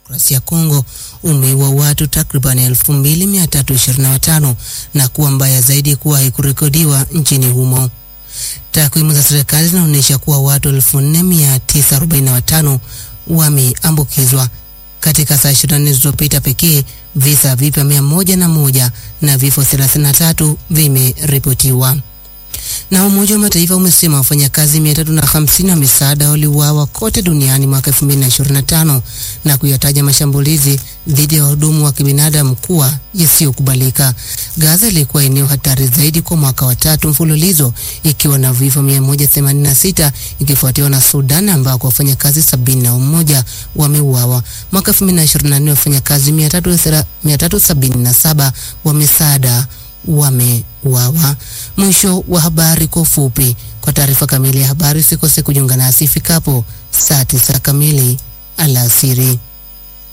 Kidemokrasia ya Kongo umeua watu takriban 2325 na kuwa mbaya zaidi kuwahi kurekodiwa nchini humo. Takwimu za serikali zinaonyesha kuwa watu 4945 wameambukizwa katika saa 24 zilizopita pekee. Visa vipya mia moja na moja na vifo 33 vimeripotiwa. Na Umoja wa Mataifa umesema wafanyakazi 350 wa misaada waliuawa kote duniani mwaka 2025 na kuyataja mashambulizi dhidi ya wahudumu wa kibinadamu kuwa yasiyokubalika. Gaza ilikuwa eneo hatari zaidi kwa mwaka wa tatu mfululizo ikiwa na vifo 186 ikifuatiwa na Sudan ambako wafanyakazi 71 wameuawa. Mwaka 2024 wafanyakazi 377 wa misaada wameuawa. Mwisho wa habari kwa ufupi. Kwa taarifa kamili ya habari usikose kujiunga nasi ifikapo saa tisa kamili alasiri.